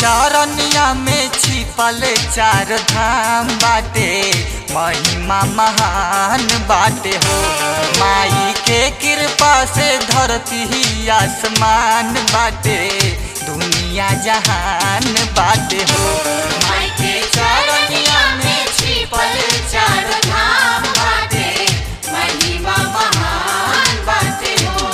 चरनिया में छिपल चार धाम बाटे महिमा महान बाटे हो माई के कृपा से धरती ही आसमान बाटे दुनिया जहान बाटे हो माई के चरनिया में छिपल चार धाम बाटे महिमा महान बाटे हो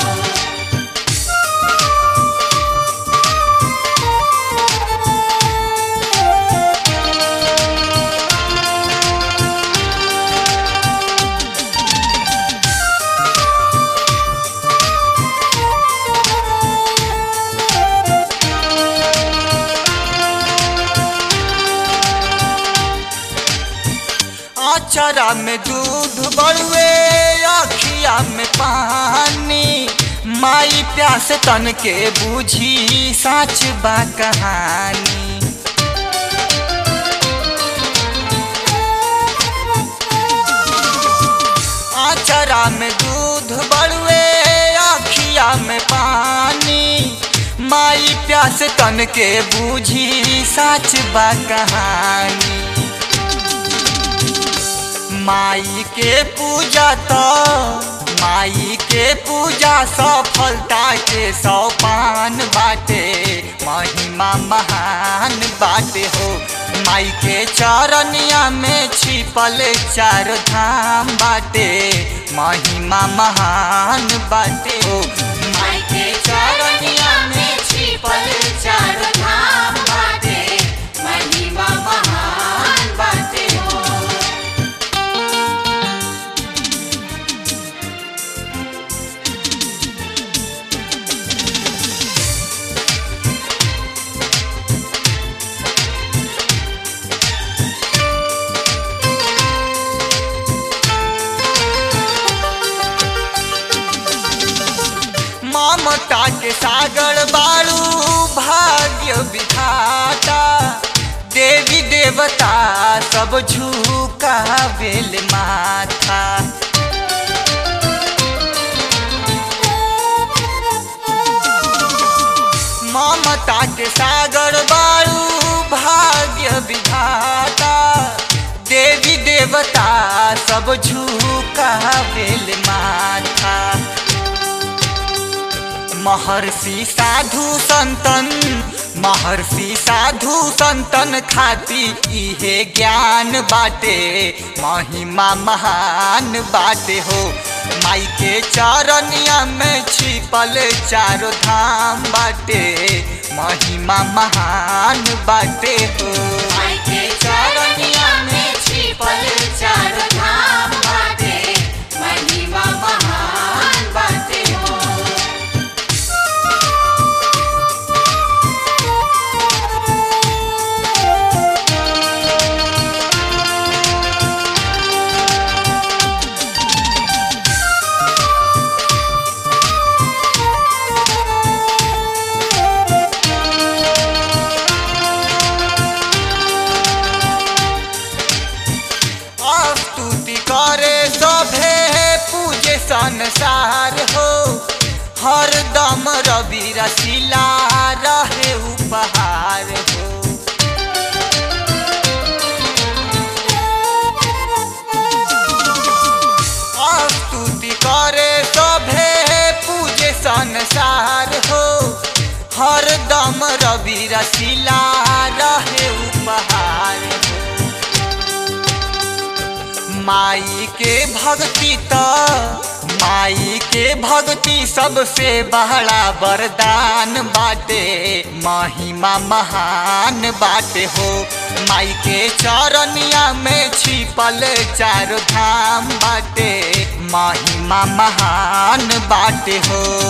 आचरा में दूध बड़ुए अखिया में पानी माई प्यास तन के बूझी साच बा कहानी आचरा में दूध बड़ुए अखिया में पानी माई प्यास तन के बूझी साच बा कहानी माई के पूजा तो माई के पूजा सफलता के सोपान बाटे महिमा महान बाटे हो माई के चरनिया में छिपल चार धाम बाटे महिमा महान बाटे हो माई के चरनिया में छिपल चार धाम बाटे महिमा महान बाटे हो ममता के सागर बाड़ू भाग्य विधाता देवी देवता सब झुका बेल माथा ममता के सागर बाड़ू भाग्य विधाता देवी देवता सब झुका बेल माथा महर्षि साधु संतन महर्षि साधु संतन खाती इहे ज्ञान बाटे महिमा महान बाटे हो माई के चरनिया में छिपल चारो धाम बाटे महिमा महान बाटे हो माई के चरनिया में छिपल चार धाम बाटे महिमा महान बाटे हो स्तुति करे सभे पूजे संसार हो हर दम रवि रसीला रहे उपहार हो स्तुति करे सभे पूजे संसार हो हर दम रवि रसीला रहे उपहार हो माई के भक्ति तो माई के भक्ति सबसे बड़ा वरदान बाटे महिमा महान बाटे हो माई के चरनिया में छिपल चार धाम बाटे महिमा महान बाटे हो